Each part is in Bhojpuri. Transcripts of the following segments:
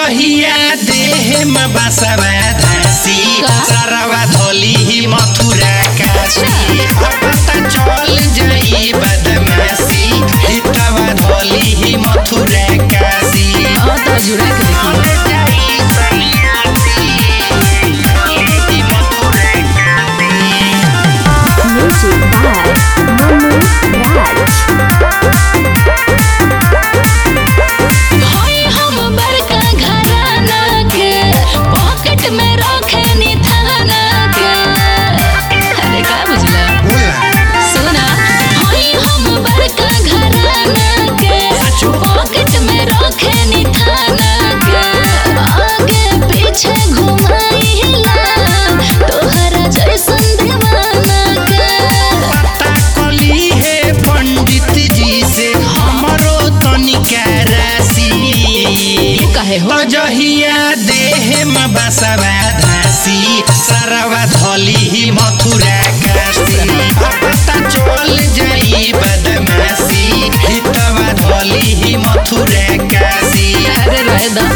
जहिया देह में बसवा धासी का? सरवा धोली ही मथुरा काशी पता चल जाई बदमाशी हितवा धोली ही मथुरा काशी हाँ तो जुड़ा के देखिए Music by Manu Raj. होई हम बड़का घराना के पॉकेट में रखनी थाना के अरे का बुझला सुना होई हम बड़का घराना के पॉकेट में रखनी थाना के आगे पीछे घुमाइला तोहरा जैसन दीवाना के पता कली है पंडित जी से हमरो तनिका राशि कहे हो तो जहिया देह में बसवा धासी सरवा धोली ही मथुरा काशी पता चल जाई बदमाशी हितवा धोली ही मथुरा काशी अरे रहे दा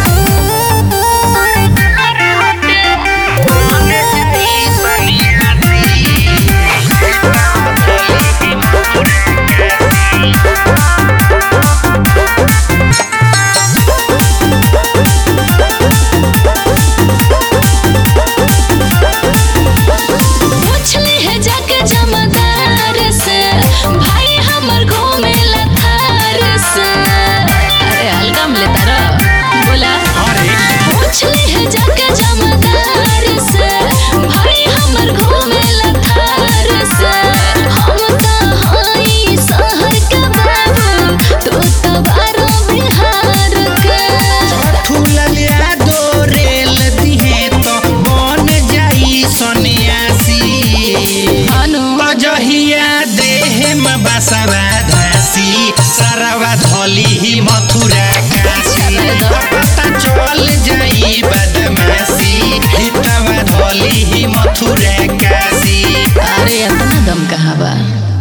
पूछली है जाके जमादार से भाई हमर घूमे लथार से अरे हल्का में लेता रह बोला अरे पूछली है जाके जमादार से भाई हमर घूमे लथार से हम तो हई शहर के बाबू तू तो बारो बिहार के ठुललिया दो रेल दिहे तो बन जाई सन्यासी अनु जहिया देह में बसवा धासी सरवा धोली ही मथुरा काशी पता चल जाई बदमाशी हितवा धोली ही मथुरा काशी अरे इतना दम कहाँ बा